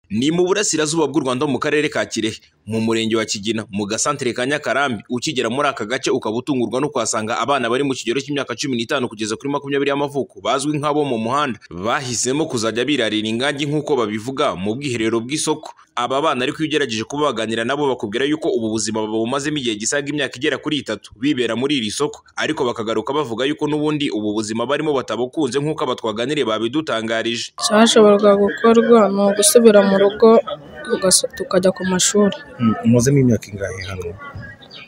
Ni mu burasirazuba bw'u Rwanda mu karere ka Kirehe, mu murenge wa Kigina, mu gasantere ka Nyakarambi, ukigera muri aka gace ukaba utungurwa no kuhasanga abana bari mu kigero cy'imyaka cumi n'itanu kugeza kuri makumyabiri y'amavuko bazwi nk'abo mu muhanda, bahisemo kuzajya birarira ingangi nk'uko babivuga mu bwiherero bw'isoko. Aba bana ariko iyo ugerageje kuba waganira nabo bakubwira yuko ubu buzima babumazemo igihe gisaga imyaka igera kuri itatu bibera muri iri soko, ariko bakagaruka bavuga yuko n'ubundi ubu buzima barimo batabukunze nk'uko aba twaganiriye babidutangarije. Icyashoboraga gukorwa ni ugusubira mu rugo tugaso- tukajya ku mashuri. umuzemo imyaka ingahe hano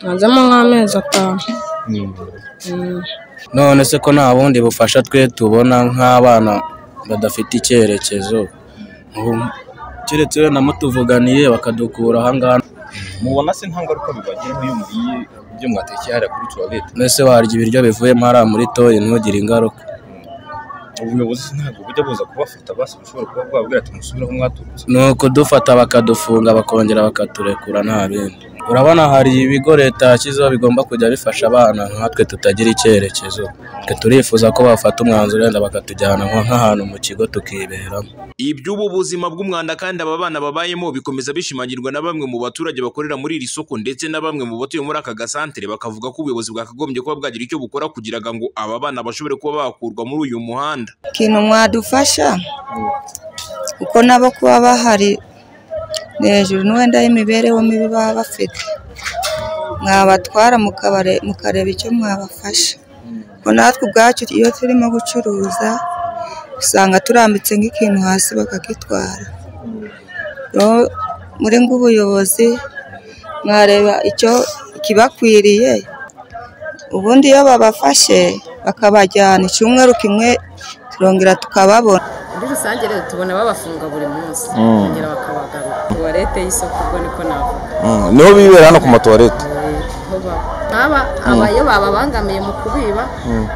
Mazemo nk'amezi atanu. Mm. none se ko nta bundi bufasha twe tubona nk'abana badafite icyerekezo Ubu- keretse wenda mutuvuganiye bakadukura aha ngaha mubona se nta ngaruka bibagiraho iyo muriye ibyo mwatekeye hariya kuri tuwarete mbese warya ibiryo bivuyemo hariya muri toyi ntugire ingaruka ubuyobozi ntabwo bujya buza kubafata basi bushobora kuba bwabwira ati musubire aho mwaturutse ni ukudufata bakadufunga bakongera bakaturekura nta bindi urabona hari ibigo leta yashyizeho bigomba kujya bifasha abana nkatwe tutagira icyerekezo twe turifuza ko bafata umwanzuro wenda bakatujyana nko- nk'ahantu mu kigo tukiberamo Iby'ubu buzima bw'umwanda kandi aba bana babayemo bikomeza bishimangirwa na bamwe mu baturage bakorera muri iri soko ndetse na bamwe mu batuye muri aka gasantere bakavuga ko ubuyobozi bwakagombye kuba bwagira icyo bukora kugira ngo aba bana bashobore kuba bakurwa muri uyu muhanda. ikintu mwadufasha kuko nabo kuba bahari ni hejuru n'uwenda y'imibereho mibi baba bafite mwabatwara mukabare- mukareba icyo mwabafasha kuko natwe ubwacu iyo turimo gucuruza usanga turambitse nk'ikintu hasi bakakitwara rero muri ng'ubuyobozi mwareba icyo kibakwiriye ubundi iyo babafashe bakabajyana icyumweru kimwe turongera tukababona muri rusange rero tubona babafunga buri munsi kugira bakabagaruka tuwarete y'isoko ubwo niko navuga niho bibera hano ku matuwarete aho baba nk'aba aba iyo bababangamiye mu kubiba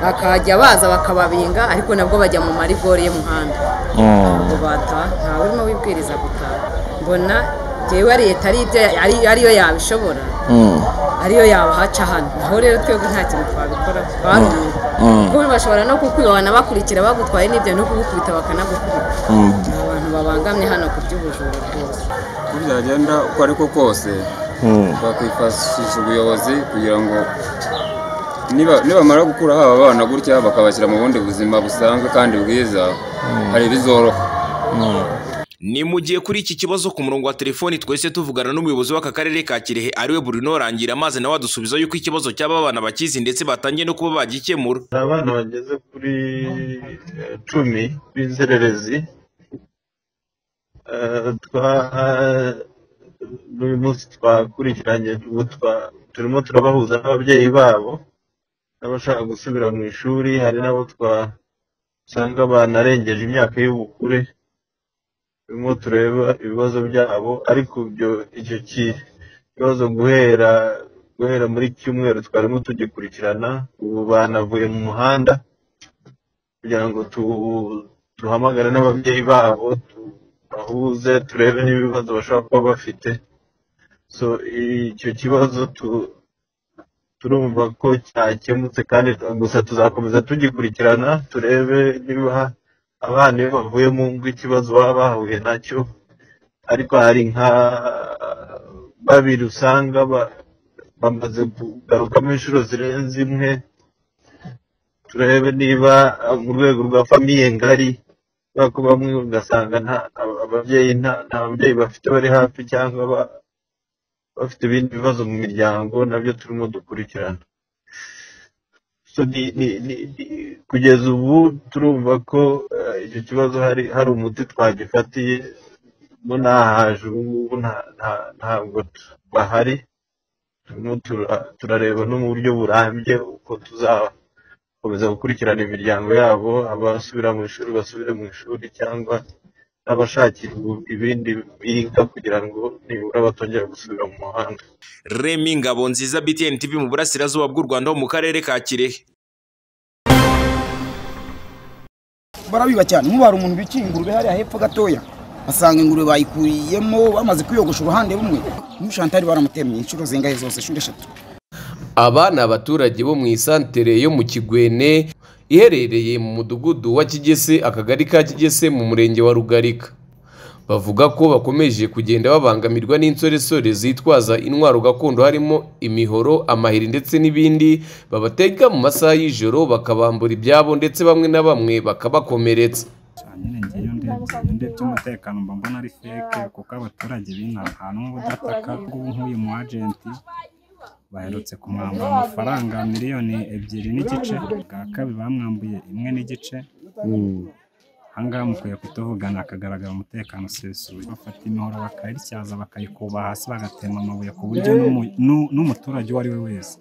bakajya baza bakababinga ariko nabwo bajya mu marigori y'umuhanda ntabwo bataha ntawe urimo wibwiriza gutaha mbona njyewe leta ari ibyo ari- ariyo yabishobora ariyo yabahaca hano aho rero twebwe nta kintu twabikora twarumirwa kuko bashobora no kukwiba banabakurikira bagutwaye n'ibyo no kugukubita bakanagukubita ni abantu babangamye hano ku by'ubujura rwose uko byagenda uko ariko kose twakwifashisha ubuyobozi kugira ngo niba nibamara gukuraho aba bana gutya bakabashyira mu bundi buzima busanzwe kandi bwiza hari ibizoroha Ni mu gihe kuri iki kibazo ku murongo wa telefoni twese tuvugana n'umuyobozi w'aka karere ka Kirehe ariwe Bruno Rangira maze nawe adusubiza yuko ikibazo cy'aba bana bakizi ndetse batangiye no kuba bagikemura. hari abana bageze kuri eh, cumi b'inzererezi Eh, twa- uyu munsi twakurikiranye ubu twa- turimo turabahuza n'ababyeyi babo n'abashaka gusubira mu ishuri hari n'abo twasanga banarengeje imyaka y'ubukure turimo tureba ibibazo byabo ariko ibyo icyo kibazo guhera guhera muri cyumweru twarimo tugikurikirana ubu banavuye mu muhanda kugira ngo tu- duhamagare n'ababyeyi babo tubahuze turebe n'ibibazo bashobora kuba bafite so icyo kibazo tu- turumva ko cyakemutse kandi gusa tuzakomeza tugikurikirana turebe niba abana iyo bavuye mu ngo ikibazo baba bahuye nacyo ariko hari nka babiri usanga ba- bamaze kugarukamo inshuro zirenze imwe turebe niba ah, mu rwego rwa famiye ngari kubera ko bamwe ugasanga nta aba- ababyeyi nta nta babyeyi bafite bari hafi cyangwa ba- bafite ibindi bibazo mu miryango nabyo turimo dukurikirana So, ni- ni- ni- ni- kugeza ubu turumva ko eh, icyo kibazo hari hari umuti twagifatiye bo nahaje ubu ngubu nta- nta- ntabwo bahari turimo tura- turareba no mu buryo burambye uko tuzakomeza gukurikirana imiryango yabo abasubira mu ishuri basubire mu ishuri cyangwa n'abashakirwa ibindi biga kugira ngo nibura batongera gusubira mu muhanda Remy Ngabonziza BTN TV mu burasirazuba bw'u Rwanda ho mu karere ka Kirehe. barabiba cyane mubara umuntu bikiye ingurube hariya hepfo gatoya basanga ingurube bayikuriyemo bamaze kwiyogosha uruhande rumwe n'ushantari baramutemye inshuro zingahe zose inshuro eshatu aba ni abaturage bo mu isantere yo mu kigwene iherereye mu mudugudu wa kigese akagari ka kigese mu murenge wa rugarika bavuga ko bakomeje kugenda babangamirwa n'insoresore zitwaza intwaro gakondo harimo imihoro amahiri ndetse n'ibindi babatega mu masaha y'ijoro bakabambura ibyabo ndetse bamwe na bamwe bakabakomeretsa nyine ngeyo ndebye ndebye umutekano mba mbona ari feke kuko abaturage b'inaha nta n'umwe udataka ngubu nk'uyu mu agenti baherutse kumwambura amafaranga miliyoni ebyiri n'igice bwa kabiri bamwambuye imwe n'igice ahangaha mukwiye kutuvugana hakagaragara umutekano usesuye bafata imihoro bakayityaza bakayikuba hasi bagatema amabuye ku buryo n'umu- n'u- n'umuturage uwo ari we wese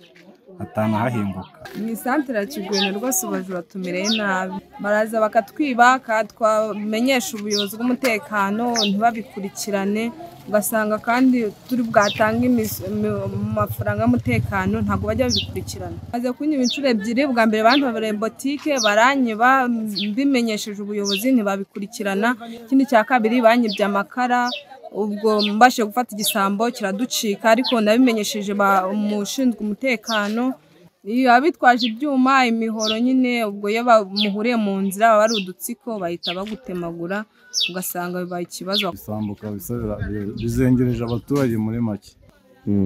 atanu ahahinguka mu isantere ya kigwena rwose ubajura tumereye nabi baraza bakatwiba twamenyesha ubuyobozi bw'umutekano ntibabikurikirane ugasanga kandi turi bwatange imis- mi- amafaranga y'umutekano ntabwo bajya babikurikirana maze kunyiba inshuro ebyiri bwa mbere bantobereye botike baranyiba m- mbimenyesheje ubuyobozi ntibabikurikirana ikindi cya kabiri banyibye amakara ubwo mbashije gufata igisambo kiraducika ariko nabimenyesheje ba- umushinzwe umutekano iyo abitwaje ibyuma imihoro nyine ubwo iyo bamuhuriye mu nzira baba ari udutsiko bahita bagutemagura ugasanga bibaye ikibazo bisambuka bisa bira- bi- bizengereje abaturage muri make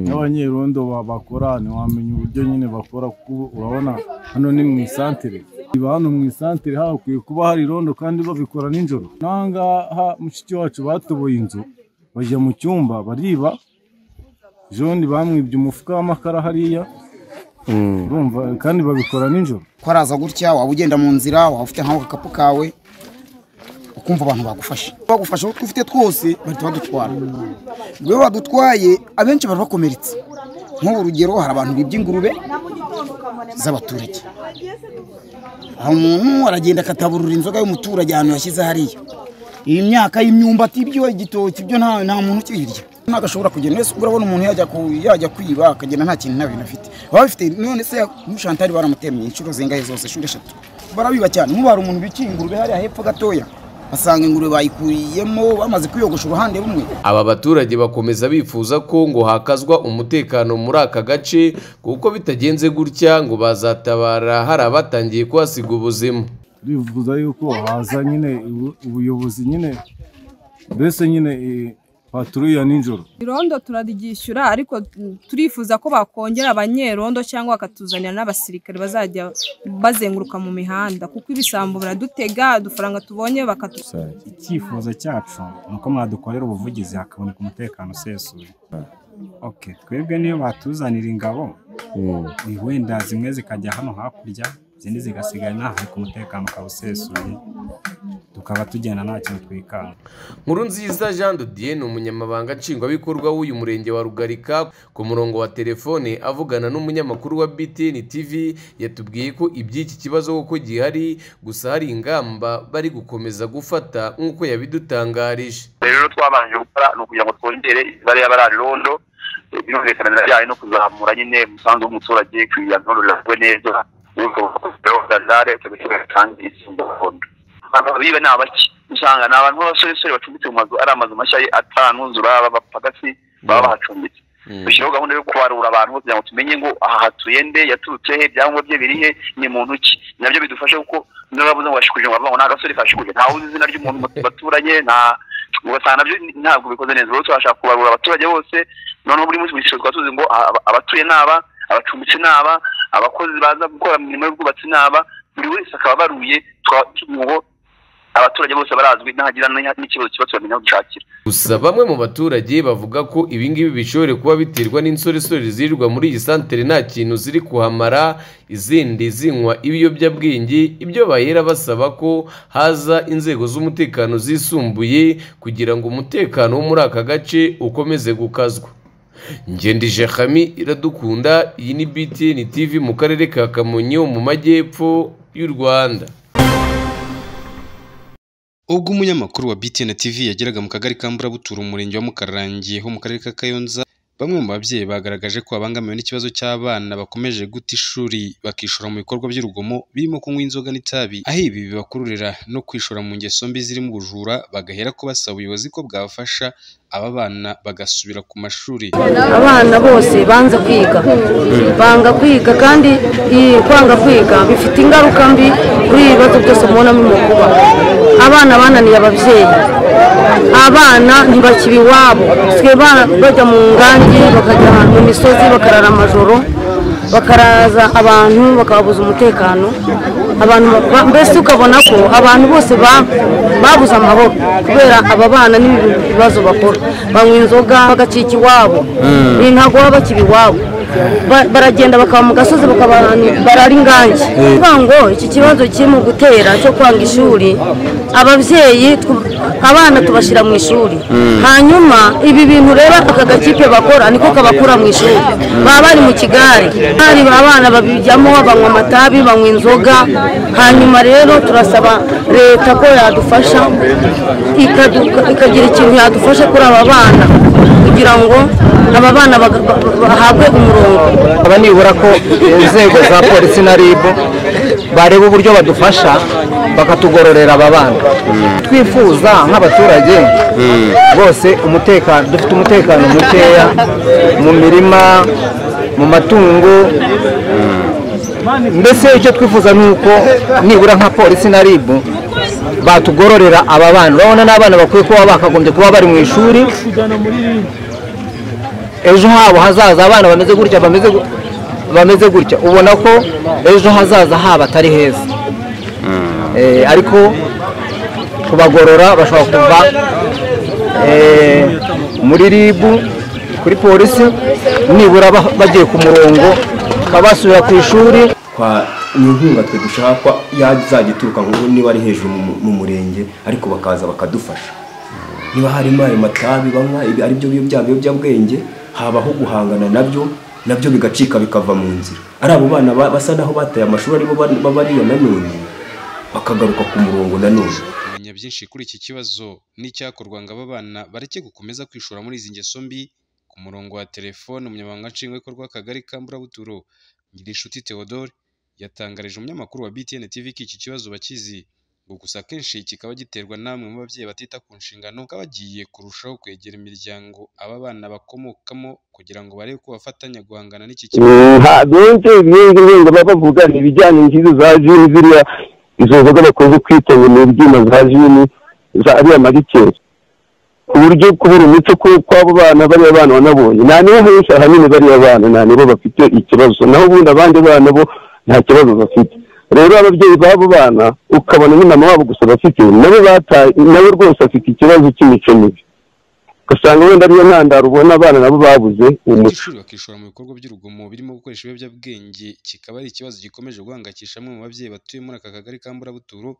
n'abanyerondo ba- bakora ntiwamenya uburyo nyine bakora kuko ubu urabona hano ni mu isantere iba hano mu isantere hakwiye kuba hari irondo kandi babikora nijoro n'ahangaha mushiki wacu batoboye inzu bajya mu cyumba bariba joni bamwibye umufuka w'amakara hariya urumva kandi babikora nijoro ko araza gutya waba ugenda mu nzira waba ufite nkaho agakapu kawe ukumva abantu bagufashe bagufashe utwo ufite twose bahita badutwara ubwo iyo badutwaye abenshi bari bakomeretse nk'ubu urugero hari abantu bibye ingurube z'abaturage aho umuntu aragenda akataburura inzoga y'umuturage ahantu yashyize hariya iyi myaka y'imyumbati ibyo igitoki ibyo nta nta muntu ukibirya ntabwo ashobora kugenda wese urabona umuntu yajya ku- yajya kwiba akagenda nta kintu nta bintu afite baba bafite none se mushantari baramutemye inshuro zingahe zose inshuro eshatu barabiba cyane mubara umuntu bikiye ingurube hariya hepfo gatoya basanga ingurube bayikuyemo bamaze kwiyogosha uruhande rumwe aba baturage bakomeza bifuza ko ngo hakazwa umutekano muri aka gace kuko bitagenze gutya ngo bazatabara hari abatangiye kuhasiga ubuzima turifuza yuko haza nyine ubu- ubuyobozi nyine mbese nyine eh, patrouille ya nijoro irondo turariryishyura ariko turifuza ko bakongera abanyerondo cyangwa bakatuzanira n'abasirikare bazajya bazenguruka mu mihanda kuko ibisambo baradutega udufaranga tubonye bakatu icyifuzo cyacu ni uko mwadukorera ubuvugizi hakaboneka umutekano usesuye oke twebwe niyo batuzanira ingabo ni wenda zimwe zikajya hano hakurya izindi zigasigara inaha ariko umutekano ukaba usesuye tukaba tugenda nta kintu twikanga nkuru nziza jean de dieu ni umunyamabanga nshingwabikorwa w'uyu murenge wa rugarika ku murongo wa telefone avugana n'umunyamakuru wa btn tv yatubwiye ko iby'iki kibazo koko gihari gusa hari ingamba bari gukomeza gufata nk'uko yabidutangarije rero twabanje gukora ni ukugira ngo twongere imibare y'abararondo birumvikana birajyanye no kuzamura nyine umusanzu w'umuturage kugira ngo riragwe neza ukazare ukagishyira kandi isumba gakondo abantu biba ni abaki usanga ni abantu b'abasoresore bacumbitse mu mazu ari amazu mashya atanuzura b'abapagasi baba bahacumbitse dushyiraho gahunda yo kubarura abantu kugira ngo tumenye ngo aha hatuye nde yaturutse he ibyangombwa bye biri he ni muntu ki nabyo bidufasha kuko n'urabuze ngo washikuje ngo bavuga ngo nta gasore kashikuje ntawe uzi izina ry'umuntu mu baturanye nta ugasanga nabyo ntabwo bikoze neza rero turashaka kubarura abaturage bose noneho buri munsi mu cyiciro twaba tuzi ngo aba- abatuye ni aba abacumbitsi ni aba abakozi baza gukora imirimo y'ubwubatsi ni aba buri wese akaba baruye tukaba tuvuga ngo abaturage bose barazwi ntagira n'iha- n'ikibazo kiba turamenya aho dushakira gusa bamwe mu baturage bavuga ko ibingibi bishobora kuba biterwa n'insoresore zirirwa muri iyi santere nta kintu ziri kuhamara izindi zinywa ibiyobyabwenge ibyo bahera basaba ko haza inzego z'umutekano zisumbuye kugira ngo umutekano wo muri aka gace ukomeze gukazwa ngendije hami iradukunda iyi ni btn tv mu karere ka kamonyi ho mu majyepfo y'u rwanda ubwo umunyamakuru wa btn tv yageraga mu kagari ka mburabutura umurenge wa mukarangiye ho mu karere ka kayonza bamwe mu babyeyi bagaragaje ko babangamiwe n'ikibazo cy'abana bakomeje guta ishuri bakishora mu bikorwa by'urugomo birimo kunywa inzoga n'itabi aho ibi bibakururira no kwishora mu ngeso mbi zirimo ubujura bagahera ko basaba ubuyobozi ko bwabafasha aba bana bagasubira ku mashuri abana bose banze kwiga banga kwiga kandi iyi kwanga kwiga bifite ingaruka mbi kuri ibi bibazo byose mubona mu kuba abana bananiye ababyeyi abana ntibakiri iwabo twe bajya mu ngangi bakajya mu misozi bakarara amajoro bakaraza abantu bakababuza umutekano abantu ba- mbese ukabona ko abantu bose ba- babuze amahoro kubera aba bana n'ibintu bibazo bakora banywa inzoga bagacika iwabo Mm. ibi ntabwo baba bakiri iwabo Ba- baragenda bakaba mu gasozi bakaba ahantu barara ingangi Mm. kuvuga ngo iki kibazo kiri mu gutera cyo kwanga ishuri ababyeyi tu- abana tubashyira mu ishuri Mm. hanyuma ibi bintu rero aka gakipe bakora niko kabakura mu ishuri baba bari mu kigare hari abana babijyamo banywa amatabi banywa inzoga hanyuma rero turasaba leta ko yadufasha ikadu- ikagira ikintu yadufasha kuri aba bana kugira ngo aba bana baga- ba- ba- bahabwe umurongo aba nibura ko inzego za polisi na rib bareba uburyo badufasha bakatugororera aba bana twifuza nk'abaturage bose umutekano dufite umutekano mukeya mu mirima mu matungo mbese icyo twifuza ni uko nibura nka polisi na rib batugororera aba bana urabona n'abana bakwiye kuba bakagombye kuba bari mu ishuri ejo habo hazaza abana bameze gutya bameze gu- bameze gutya ubona ko ejo hazaza habo atari heza Eh, ariko kubagorora bashobora kuva eh, muri ribu kuri polisi nibura ba- bagiye ku murongo bakaba basubira ku ishuri kwa ni inkunga twe dushakwa yazajya ituruka nk'ubu niba ari hejuru mu mu murenge ariko bakaza bakadufasha niba harimo ayo matabi banywa ibi ari byo bya biyobyabwenge habaho guhangana nabyo nabyo bigacika bikava mu nzira ari abo bana ba- basa naho bataye amashuri aribo ba- baba ariyo nanone bakagaruka ku murongo nanone kumenya byinshi kuri iki kibazo n'icyakorwa ngo aba bana bareke gukomeza kwishora muri izi ngeso mbi ku murongo wa telefone umunyamabanga nshingwabikorwa w'akagari ka mburabuturo ngirinshuti theodore yatangarije umunyamakuru wa btn tv ko iki kibazo bakizi ngo gusa akenshi kikaba giterwa namwe mu babyeyi batita ku nshingano bakaba bagiye kurushaho kwegera imiryango aba bana bakomokamo kugira ngo barebe ko bafatanya guhangana n'iki kibazo nta benshi ibindi bindi baba bavuga ni ibijyanye n'izo za jini ziriya izo nzoga bakunze kwita ngo ni ibyuma za jini za ariya marikeri ku buryo kubura umuco ku- kw'abo bana bariya bana wanabonye nta nibo henshi ahanini bariya bana nta nibo bafite ikibazo naho ubundi abandi bana bo nta kibazo bafite rero ababyeyi b'abo bana ukabona n'umama wabo gusa bafite nabo bataye nawe rwose afite ikibazo cy'imico mibi ugasanga wenda ariyo ntandaro ubona abana nabo babuze umuco abanyeshuri bakishora mu bikorwa by'urugomo birimo gukoresha ibiyobyabwenge kikaba ari ikibazo gikomeje guhangayikisha bamwe mu babyeyi batuye muri aka kagari ka mburabuturo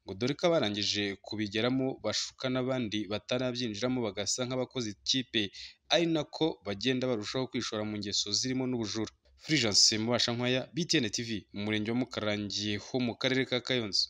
ngo dore ko abarangije kubigeramo bashuka n'abandi batanabyinjiramo bagasa nk'abakoze ikipe ari nako bagenda barushaho kwishora mu ngeso zirimo n'ubujura fulgence mubasha nkwaya btn tv mu murenge wa mukarangiye ho mu karere ka kayonza